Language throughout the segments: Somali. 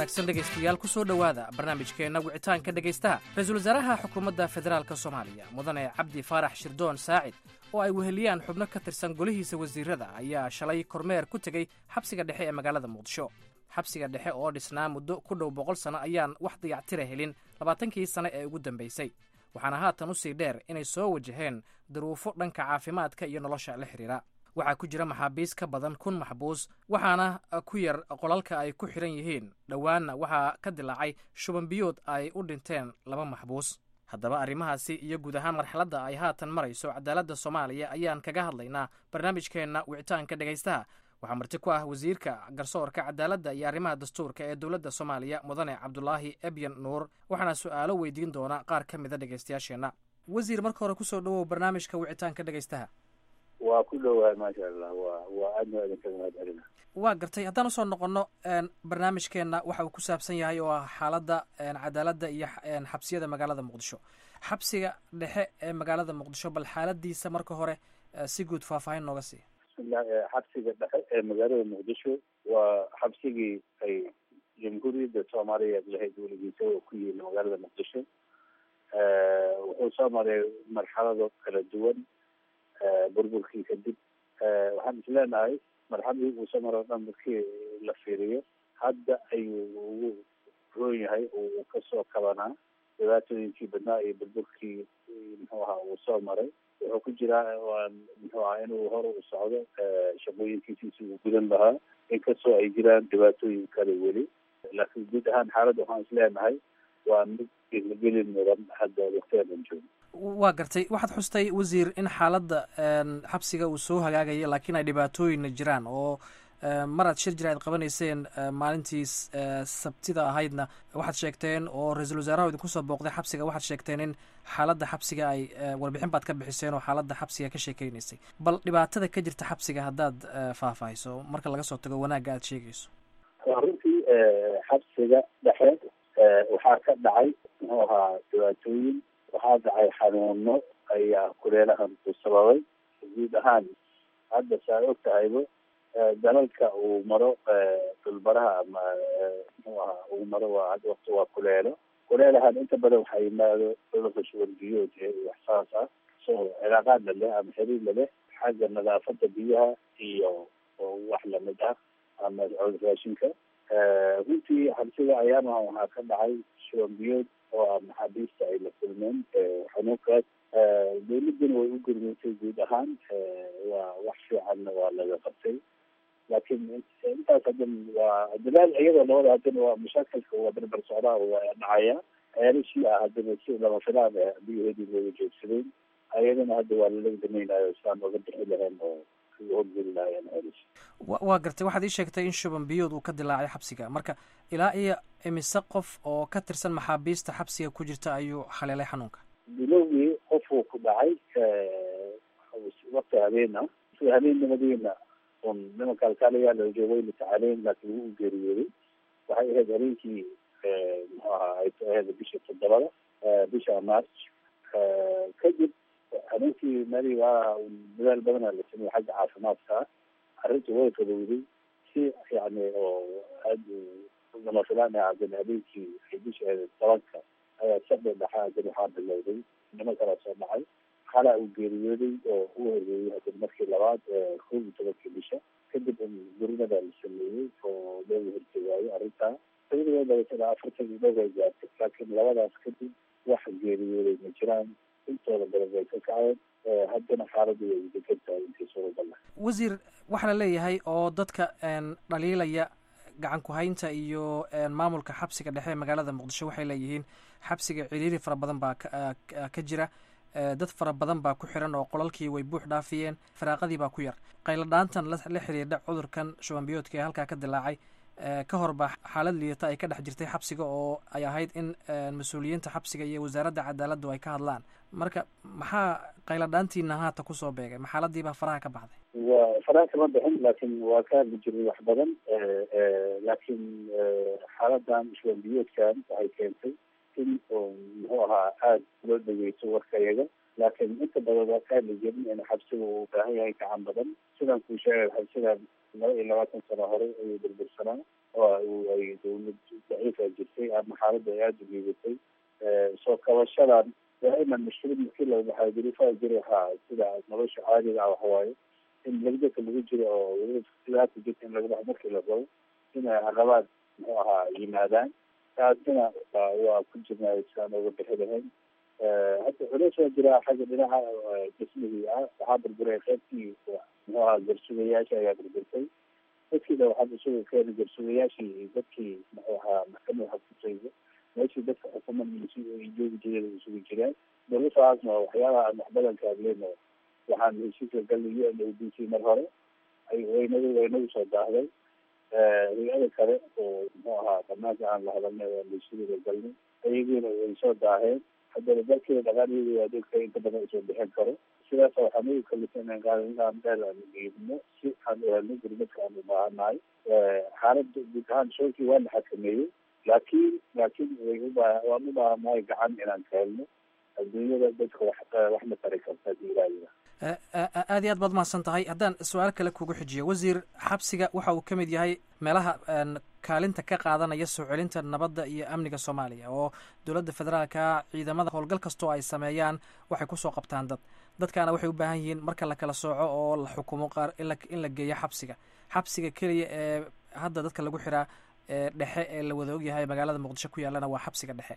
wanaagsan dhegaystayaal ku soo dhowaada barnaamijkeenna wicitaanka dhegaystaha ra-iisul wasaaraha xukuumadda federaalk soomaaliya mudane cabdi faarax shirdoon saacid oo ay weheliyaan xubno ka tirsan golihiisa wasiirada ayaa shalay kormeer ku tegey xabsiga dhexe ee magaalada muqdisho xabsiga dhexe oo dhisnaa muddo ku dhow boqol sano ayaan wax dayactira helin labaatankii sane ee ugu dambaysay waxaana haatan usii dheer inay soo wajaheen duruufo dhanka caafimaadka iyo nolosha la xidhiira waxaa ku jira maxaabiis ka badan kun maxbuus waxaana ku yar qolalka ay ku xidhan yihiin dhowaanna waxaa ka dilaacay shubanbiyood ay u dhinteen laba maxbuus haddaba arrimahaasi iyo guud ahaan marxaladda ay haatan marayso cadaaladda soomaaliya ayaan kaga hadlaynaa barnaamijkeenna wicitaanka dhegaystaha waxaa marti ku ah wasiirka garsoorka cadaaladda iyo arrimaha dastuurka ee dowladda soomaaliya mudane cabdulaahi ebyan nuur waxaana su-aalo weydiin doona qaar ka mida dhegaystayaasheenna wasiir marka hore kusoo dhowow barnaamijka wicitaanka dhegaystaha waa ku dhowahay maasha allah wa waa aadna idinkaga mahad celina waa gartay haddaan usoo noqono barnaamijkeenna waxa uu ku saabsan yahay oo ah xaaladda cadaaladda iyo xabsiyada magaalada muqdisho xabsiga dhexe ee magaalada muqdisho bal xaaladiisa marka hore si guud faahfaahin nooga siiya bismillah xabsiga dhexe ee magaalada muqdisho waa xabsigii ay jamhuuriyadda soomaaliyeed lahayd weligiisa oo ku yihiin magaalada muqdisho wuxuu soo maray marxalado kala duwan burburkii kadib waxaan is leenahay marxaladii uu soo maro o dhan markii la fiiriyo hadda ayuu ugu roon yahay uu kasoo kabanaa dhibaatooyinkii badnaa iyo burburkii muxuu ahaa uu soo maray wuxuu ku jiraa waa muxuu ahaa inuu hore u socdo shaqooyinkiisiisi uu gudan lahaa inkastoo ay jiraan dhibaatooyin kale weli laakiin guud ahaan xaaladda waxaan is leenahay waa mid gelin mudan hadda waktiyadan joogo waa gartay waxaad xustay wasiir in xaaladda xabsiga uu soo hagaagayo laakiin ay dhibaatooyinna jiraan oo maraad shir jir aad qabanayseen maalintii sabtida ahaydna waxaad sheegteen oo ra-iisul wasaaraha idinku soo booqday xabsiga waxaad sheegteen in xaaladda xabsiga ay warbixin baad ka bixiseen oo xaaladda xabsiga ka sheekeynaysay bal dhibaatada ka jirta xabsiga haddaad faahfaahiso marka laga soo tago wanaagga aad sheegayso runtii xabsiga dhexe waxaa ka dhacay muxuu ahaa dhibaatooyin waxaa dhacay xanuuno ayaa kuleelahan ku sababay guud ahaan hadda saa og tahayba dalalka uu maro dhulbaraha ama muxuu ahaa uu maro waa hadda wakti waa kuleelo kuleelahan inta badan waxaa yimaado cudurka shuban biyood wax saas ah so cilaaqaad la leh ama xiriir la leh xagga nadaafada biyaha iyo wax lamid ah ama raashinka runtii xabsiga ayaamaha waxaa ka dhacay shuban biyood oo ah maxaabiista ay la kulmeen xanuunkaas dawladduna way u gurmaysay guud ahaan waa wax fiicanna waa laga qabtay laakiin intaas haddan waa dadaal iyadoo labada haddana waa mashaakilka waa barbar socdaa waa dhacaya ceelashii ah haddana si lama filaan ah biyahoodii looga joogsadeen ayadana hadda waa lalaga damaynayo saan oga bixi lahayn oo hogeli lahayen ceelashi waa gartay waxaad ii sheegtay in shuban biyood uu ka dilaacay xabsiga marka ilaa iyo imise qof oo ka tirsan maxaabiista xabsiga ku jirta ayuu haleelay xanuunka bilowgii qofuu ku dhacay wakti habeena habeennimadiina un nimanka alkaalayaal la joogay la tacaaleyn laakiin wuu u geeriyooday waxay ahayd habeenkii muxuu ahaa ay ahayd bisha toddobada bisha march kadib habeenkii mali waa dadaal badana la sameeyey xagga caafimaadka ah arrinta way fadowday si yani oo aada lama filaan ah haddana habeenkii ay bisha ahayd tobanka ayaa sabda dhaxa haddana waxaa bilowday niman kalaa soo dhacay xalaa uu geeriyooday oo u horeeyey haddana markii labaad kow iyo tobankii bisha kadib gurinada la sameeyey oo looga hortegaayo arrintaa iyadoo dabeetana afartan iyo dhowr ay gaartay laakiin labadaas kadib wax geeriyooday ma jiraan intooda badan way ka kaceen haddana xaaladdu way degan tahay intii suuragal ah wasiir waxaa la leeyahay oo dadka dhaliilaya gacan ku-haynta iyo maamulka xabsiga dhexe ee magaalada muqdisho waxay leeyihiin xabsiga ciriiri fara badan baa ka jira dad fara badan baa ku xiran oo qolalkii way buux dhaafiyeen faraaqadii baa ku yar qayladhaantan la xiriidha cudurkan shubanbiyoodka ee halkaa ka dilaacay ka hor baa xaalad liidata ay ka dhex jirtay xabsiga oo ay ahayd in mas-uuliyiinta xabsiga iyo wasaaradda cadaaladdu ay ka hadlaan marka maxaa qayladhaantiina haata kusoo beegay maxaaladii baa faraha ka baxday waa faraha kama bixin laakiin waa ka hadli jiray wax badan laakiin xaaladan shubanbiyoodkan waxay keentay in muxuu ahaa aada loo dhegeysto warka iyaga laakiin inta badan waa ka hadli jirin in xabsiga uu u baahan yahay gacan badan sidaan kuu sheegay xabsigan laba iyo labaatan sano hore ayuu burbursanaa oo ay dawlad daciifa jirtay ama xaaladda ay aada u liidatay soo kabashadan daa'iman mushkilad markii la waxaa duruufaha jira waxaa sida nolosha caadiga ah waxawaaye in legdaka lagu jiro oo weliba sidaata jirta in laga baxo markii la rabo inay caqabaad muxuu ahaa yimaadaan taasina waa ku jirnaa siaan uga bixi lahayn hadda culeys waa jiraa xagga dhinaca dhismihii ah waxaa burburay qaybtii muxuu ahaa garsugayaasha ayaa burburtay dadkiina waxaa isugu keena garsugayaashii iyo dadkii muxuu ahaa maxkamada xakusaysa meeshii dadka xukuumaddiisi ay joogi jireen isugu jiraan duruufaasna waxyaabaha aan wax badan ka hadleyno waxaan heshiiska galnay u n o d c mar hore ay waynagu waynagu soo daahday hay-ada kale oo muxuu ahaa banaanka aan la hadalnay oo heshiiska galnay ayagiina way soo daaheen haddana dalkeeda dhaqaalihiida waa dadka inta badan usoo bixin karo sidaasa waxaan ugu kalifay inaan qaadan dheer aan geedno si aan u helno gurmadka aan u baahanahay xaaladda guud ahaan shoolkii waa la xakameeyey laakiin laakiin way ubaa waan u baahanahay gacan inaan ka helno adduunyada dadka wax waxna tari karta hadii ilaahida aad iyo aad baad mahadsan tahay haddaan su-aal kale kugu xijiyo wasiir xabsiga waxa uu ka mid yahay meelaha kaalinta ka qaadanaya soo celinta nabadda iyo amniga soomaaliya oo dowladda federaalka ciidamada howlgal kastoo ay sameeyaan waxay kusoo qabtaan dad dadkaana waxay u baahan yihiin marka la kala sooco oo la xukumo qaar in la geeyo xabsiga xabsiga keliya ee hadda dadka lagu xiraa dhexe ee la wada ogyahay magaalada muqdisho ku yaallana waa xabsiga dhexe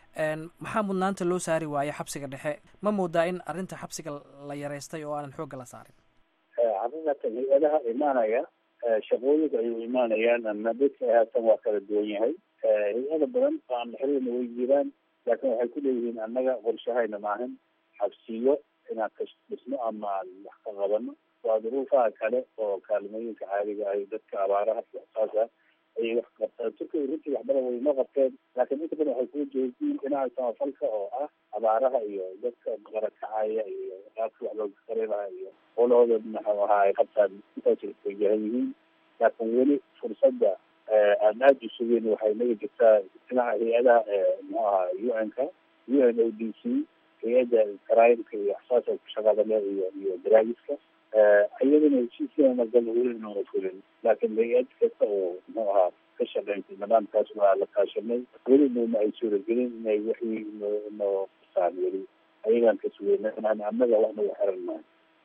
maxaa mudnaanta loo saari waaye xabsiga dhexe ma moodaa in arrinta xabsiga la yareystay oo aanan xoogga la saarin xaqiiqatan hay-adaha imaanaya shaqooyinka ayuu imaanayaan ama dadka haatan waa kala duwan yahay hay-ada badan oo aan xiriirna way jiraan laakiin waxay ku leeyihiin annaga qorshahayna maahan xabsiyo inaan ka dhisno ama aan wax ka qabano waa duruufaha kale oo kaalmooyinka caadiga ay dadka abaaraha iyo saasa ayay wax qabtaan turkiga runtii wax badan waynoo qabteen laakiin inta badan waxay kuu jeediin dhinaca samafalka oo ah abaaraha iyo dadka qarakacaya iyo qaabka wax looga qareelaha iyo qolahooda maxuu ahaa ay qabtaan intaas wajahan yihiin laakiin weli fursadda aan aada u sugeyn waxay naga jirtaa dhinaca hay-adaha muxuu ahaa u n ka u n o d c hay-adda karaayimka iyo axsaasa shaqada le iyo iyo daraagiska iyadana heshiiskeena gal weli noona fulin laakiin hay-ad kasta oo muxuu ahaa ka shaqeynta nidaamkaas waa la kaashanay weli nooma ay suuragelin inay wixii noo noo qusaan weli ayagaan ka sugeyna inaan annaga wax nagu xiran mahay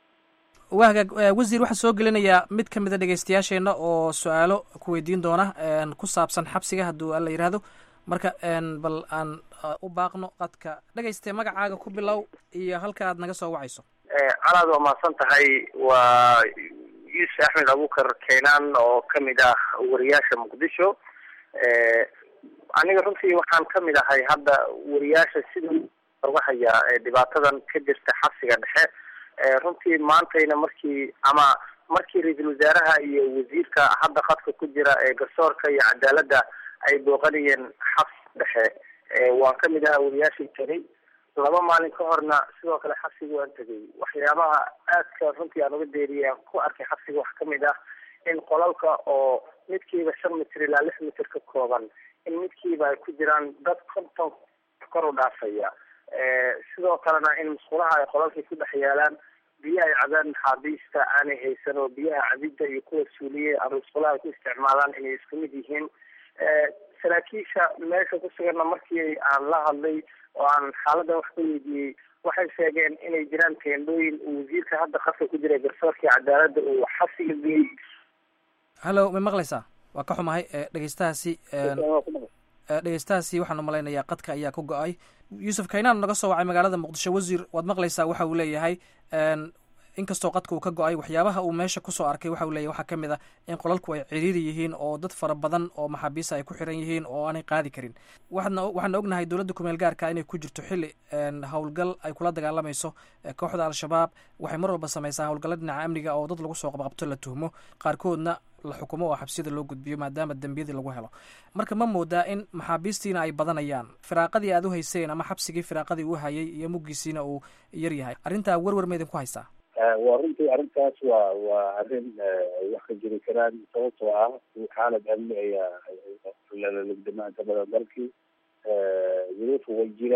waa hagaag wasiir waxaa soo gelinayaa mid ka mida dhegeystayaasheenna oo su-aalo ku weydiin doona ku saabsan xabsiga hadduu alla yidhaahdo marka bal aan u baaqno qadka dhegeyste magacaaga ku bilow iyo halka aad naga soo wacayso calaad waa mahadsan tahay waa yuusuf axmed abukar keenaan oo kamid ah wariyaasha muqdisho aniga runtii waxaan kamid ahay hadda wariyaasha sida uga haya dhibaatadan ka jirta xabsiga dhexe runtii maantayna markii ama markii ra-iisul wasaaraha iyo wasiirka hadda khadka ku jira ee garsoorka iyo cadaaladda ay booqanayeen xabsi dhexe waan kamid ahaa wariyaashii tegay laba maalin ka horna sidoo kale xabsiga waan tegay waxyaabaha aadka runtii aan uga deeriyay aan ku arkay xabsiga wax kamid ah in qolalka oo midkiiba shan mitir ilaa lix mitir ka kooban in midkiiba ay ku jiraan dad konton kor u dhaafaya sidoo kalena in musqulaha ay qolalkii ku dhex yaalaan biyo ay cabaan maxaabiista aanay haysan oo biyaha cabidda iyo kuwa suuliye ama musqulaha ay ku isticmaalaan inay isku mid yihiin saraakiisha meesha ku suganna markii aan la hadlay oo aan xaaladan wax ka weydiiyey waxay sheegeen inay jiraan teendhooyin uu wasiirka hadda khadka ku jira garsoorkii cadaaladda uu xabsiga geeyey hallo ma maqlaysaa waa ka xumahay dhegeystahaasi dhegeystahaasi waxaan umalaynayaa qadka ayaa ku go-ay yuusuf kaynaan naga soo wacay magaalada muqdisho wasiir waad maqlaysaa waxa uu leeyahay inkastoo qadka uu ka go-ay waxyaabaha uu meesha kusoo arkay waxa uu leeyahy waxaa kamid a in qolalku ay ciriiri yihiin oo dad fara badan oo maxaabiista ay ku xiran yihiin oo aanay qaadi karin waxaadna waxaana ognahay dowladda kumeel gaarka inay ku jirto xilli howlgal ay kula dagaalamayso kooxda al-shabaab waxay mar walba sameysaa howlgalla dhinaca amniga oo dad lagu soo qabqabto la tuhmo qaarkoodna la xukumo oo xabsiyada loo gudbiyo maadaama dembiyadii lagu helo marka ma moodaa in maxaabiistiina ay badanayaan firaaqadii aad u hayseen ama xabsigii firaaqadii uu hayay iyo muggiisiina uu yar yahay arrintaa werwer ma idin ku haysaa waa runtii arrintaas waa waa arrin ay wax ka jiri karaan sababtoo ah xaalad amni ayaa lalalugdama inta badan dalkii duruufu way jiraan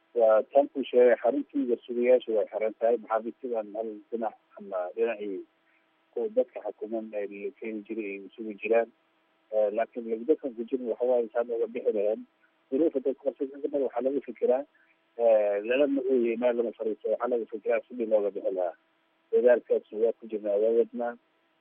waa tan ku sheegay xaruntiida sugayaasha way xiran tahay maxaabiistidan hal dhinac ama dhinacii kuwa dadka xukuman la keeni jiray ay sugi jiraan laakiin lagdakan ku jirin waxawaaye saan oga bixi lahayn duruufa dadka qorsaaa waxaa laga fikiraa lalama ooyey meel lama fariisto waxaa laga fikiraa sidii looga bixi lahaa dadaalkaas waa ku jirnaa waa wadnaa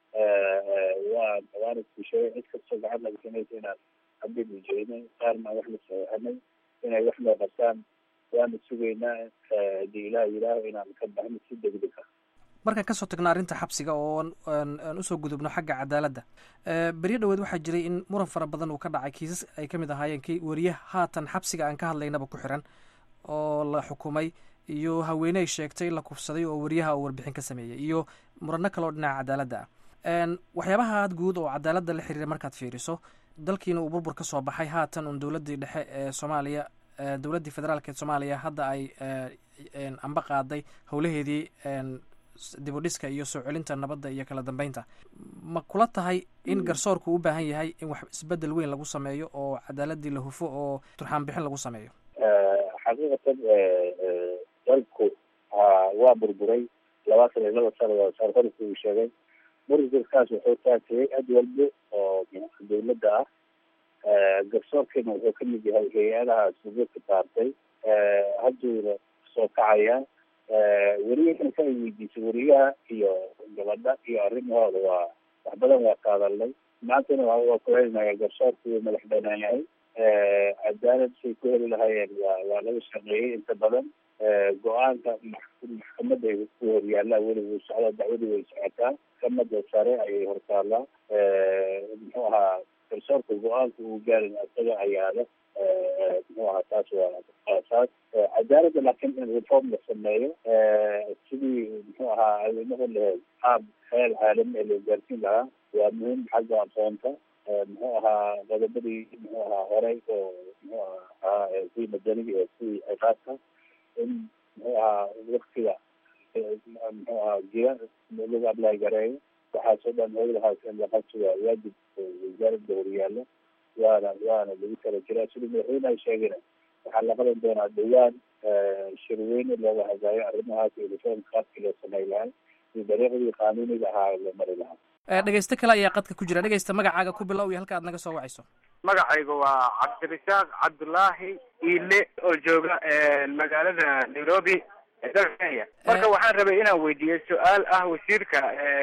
waa waana ku sheegay cid kastoo gacan laga samaysa inaan habin ujeednay qaarna wax la saxeixanay inay wax noo qabtaan waana sugaynaa hadii ilaah yidhaaho inaan ka baxno si degdeg ah markaan kasoo tagno arrinta xabsiga oo aan usoo gudubno xagga cadaaladda beryo dhaweed waxaa jiray in muran fara badan uu ka dhacay kiisas ay kamid ahaayeen kii wariyaha haatan xabsiga aan ka hadlaynaba ku xiran oo la xukumay iyo haweeney sheegtay la kufsaday oo wariyaha uu warbixin ka sameeyey iyo murano kale oo dhinaca cadaaladda ah waxyaabaha guud oo cadaaladda la xiriira markaad fiiriso dalkiina uu burbur ka soo baxay haatan un dowladdii dhexe ee soomaaliya dowladdii federaalk ee soomaaliya hadda ay amba qaaday howlaheedii dibudhiska iyo soo celinta nabadda iyo kala dambeynta ma kula tahay in garsoorku u baahan yahay in wax isbedel weyn lagu sameeyo oo cadaaladii la hufo oo turxaan bixin lagu sameeyo xaqiiqatan dalku waa burburay labaatan iyo laba sana saar horku uu sheegay burburkaas wuxuu taatiyey ad walbo oo dawladda ah garsoorkiina wuxuu kamid yahay hay-adaha subuurka saartay hadduuna soo kacayaa weriyahan ka ay weydiisay weriyaha iyo gabadha iyo arrimahooda waa wax badan waa qaadalnay maantana waa kuhelinaya garsoorku wuu madax banaan yahay cadaalad say ku heli lahaayeen waa waa laga shaqeeyey inta badan go-aanka maxkamada ay ku horyaalaa weli wuu socdaa dacwadii way socotaa maxkamada sare ayay hortaallaa muxuu ahaa garsoorka go-aanka uu gaarin isaga ayaada muxuu ahaa taas waa aasaas cadaaladda laakiin in reform la sameeyo sidii muxuu ahaa adeemaha laheed qaab heel caalami ee loo gaarsiin lahaa waa muhiim xagga aqoonta muxuu ahaa qodobadii muxuu ahaa horey oo muxuu ahaa kuwii madaniga ee kuwii ciqaabka in muxuu ahaa waktiga muxuu ahaa jira lagu ablay gareeyo waxaasoo dhan howlahaas in la qabto waa waajib wasaaradda horyaalo waana waana lagu tala jiraa sidii madaxweyneha sheegayna waxaa la qaban doonaa dhawaan shirweyne looga hadlaayo arrimahaas iyo reformka qaabkii loo samey lahaa iyo dariiqdii qaanuuniga ahaa loo mari lahaa dhegeyste kale ayaa qadka ku jira dhegeysta magacaaga ku bilow iyo halka aad naga soo wacayso magacayga waa cabdirasaaq cabdullaahi iile oo jooga magaalada nairobi ee dalka kenya marka waxaan rabay inaan weydiiyo su-aal ah wasiirka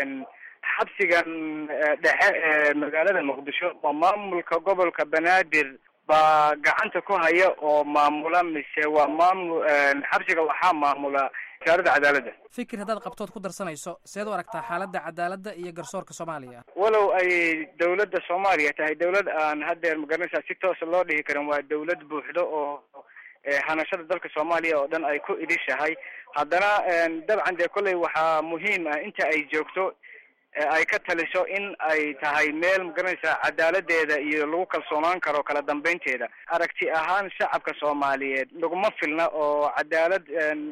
xabsigan dhexe ee magaalada muqdisho ma maamulka gobolka banaadir baa gacanta ku haya oo maamula mise waa maamul xabsiga waxaa maamula wasaaradda cadaaladda fikir haddaad qabtood ku darsanayso seed u aragtaa xaaladda cadaaladda iyo garsoorka soomaaliya walow ay dawladda soomaaliya tahay dawlad aan haddeer magaranaysaa si toosa loo dhihi karin waa dawlad buuxdo oo hanashada dalka soomaaliya oo dhan ay ku idishahay haddana dabcan dee kolley waxaa muhiim ah inta ay joogto ay ka taliso in ay tahay meel magaranaysaa cadaaladeeda iyo lagu kalsoonaan karo kala dambeynteeda aragti ahaan shacabka soomaaliyeed laguma filna oo cadaalad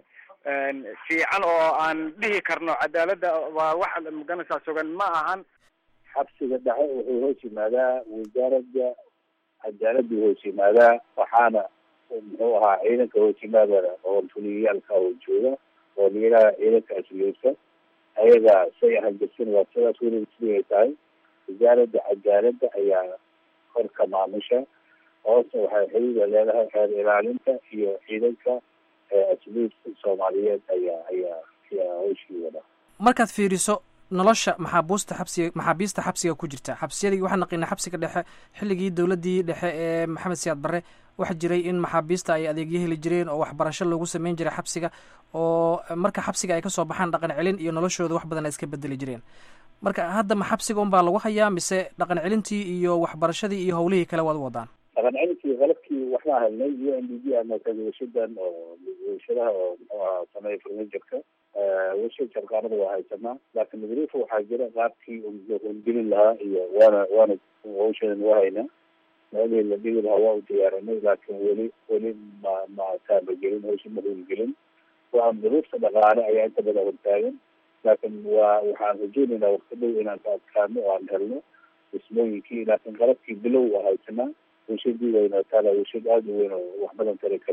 fiican oo aan dhihi karno cadaaladda waa wax magaranaysaa sugan ma ahan xabsiga dhexe wuxuu hoos yimaadaa wasaaradda cadaaladdu hoos yimaadaa waxaana muxuu ahaa ciidanka hoos yimaada oo fuliyayaalka oo jooga oo layidhaha ciidanka asluubka ayaga say ahangirsan waa sidaas weliba sidii ay tahay wasaaradda cadaaladda ayaa korka maamusha hoosna waxay xiriira leedahay xeer ilaalinta iyo ciidanka asluubka soomaaliyeed ayaa ayaa ayaa hawshii wada markaad fiiriso nolosha maxaabuusta xabsiga maxaabiista xabsiga ku jirta xabsiyadii waxaan naqinay xabsiga dhexe xilligii dowladdii dhexe ee maxamed siyaad barre waxaa jiray in maxaabiista ay adeegyo heli jireen oo waxbarasho loogu sameyn jiray xabsiga oo marka xabsiga ay kasoo baxaan dhaqan celin iyo noloshooda wax badan ay iska bedeli jireen marka hadda ma xabsiga unbaa lagu hayaa mise dhaqan celintii iyo waxbarashadii iyo howlihii kale waad wadaan dhaqan celintii qalabkii waxbaa helnay u n d g ama washadan oo warshadaha oo muxuu ahaa sameeya furniturka warshad sharqaanada waa haysanaa laakiin madruufa waxaa jira qaabkii loo howlgelin lahaa iyo waana waana hawshadan waa haynaa meelihii la dhigi lahaa waa u diyaarinay laakiin weli weli ma ma taabagelin hawsha ma howlgelin waa madruufta dhaqaale ayaa inta badan hortaagan laakiin waa waxaan rajeynaynaa wakti dhow inaan ka adkaano oo aan helno dhismooyinkii laakiin qalabkii bilow waa haysanaa warshadii wayna taala warshad aada u weyn oo wax badan tari karta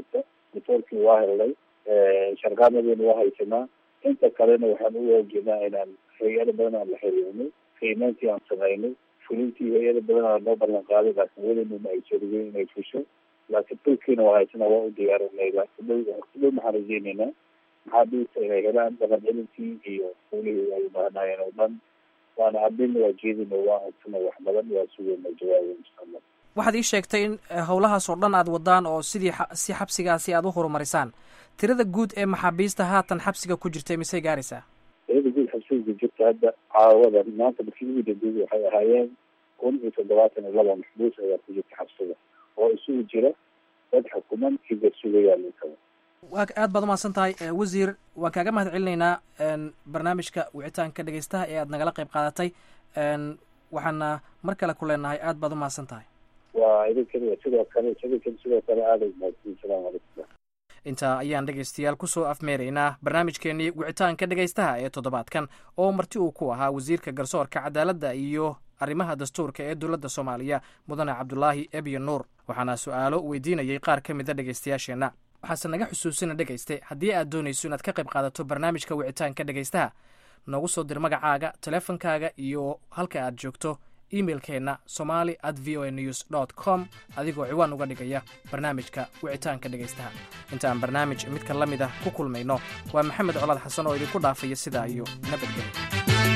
ripoortkii waa helnay sharqaamadeena waa haysanaa inta kalena waxaan u waajeednaa inaan hay-ado badan aan la xiriirnay qiimeyntii aan samaynay fulintii hay-ado badan aan noo ballan qaaday laakiin welinuna ay sorigeyn inay fusho laakiin dhulkiina waa haysanaa waa u diyaarinay laakiin dhow dhow maxaan rajeyneynaa maxaabiista inay helaan dhaqan celintii iyo fulihii ay ubaahnayeen oo dhan waana adina waa jeedina waa ansana wax badan waa sugeyna jawaaba insha allah waxaad ii sheegtay in howlahaas oo dhan aad wadaan oo sidii si xabsigaasi aad u horumarisaan tirada guud ee maxaabiista haatan xabsiga ku jirtay misey gaaraysaa tirada guud xabsiga ku jirta hadda caawada maanta markii ugu dambeeyey waxay ahaayeen kun iyo toddobaatan iyo laba maxbuus ayaa ku jirta xabsiga oo isugu jira dad xukuman iyo dad sugayaan intaba waa aad baad umahadsan tahay wasiir waan kaaga mahad celinaynaa barnaamijka wicitaanka dhegeystaha ee aad nagala qayb qaadatay waxaana mar kale ku leenahay aad baad umahadsan tahay waa idinkana sidoo kale idinkan sidoo kale aaday mahadsan salaamu calaykum intaa ayaan dhegaystayaal kusoo afmeeraynaa barnaamijkeenii wicitaanka dhegaystaha ee toddobaadkan oo marti uu ku ahaa wasiirka garsoorka cadaaladda iyo arrimaha dastuurka ee dowladda soomaaliya mudane cabdulaahi ebiyo nuur waxaana su-aalo weydiinayay qaar ka mida dhegaystayaasheenna waxaase naga xusuusina dhegayste haddii aad doonayso inaad ka qayb qaadato barnaamijka wicitaanka dhegaystaha noogu soo dir magacaaga teleefonkaaga iyo halka aad joogto imailkeenna somali at v o a news dot com adigoo ciwaan uga dhigaya barnaamijka wicitaanka dhegaystaha intaan barnaamij midka la mid ah ku kulmayno waa maxamed colaad xasan oo idinku dhaafaya sidaa iyo nabadgelyo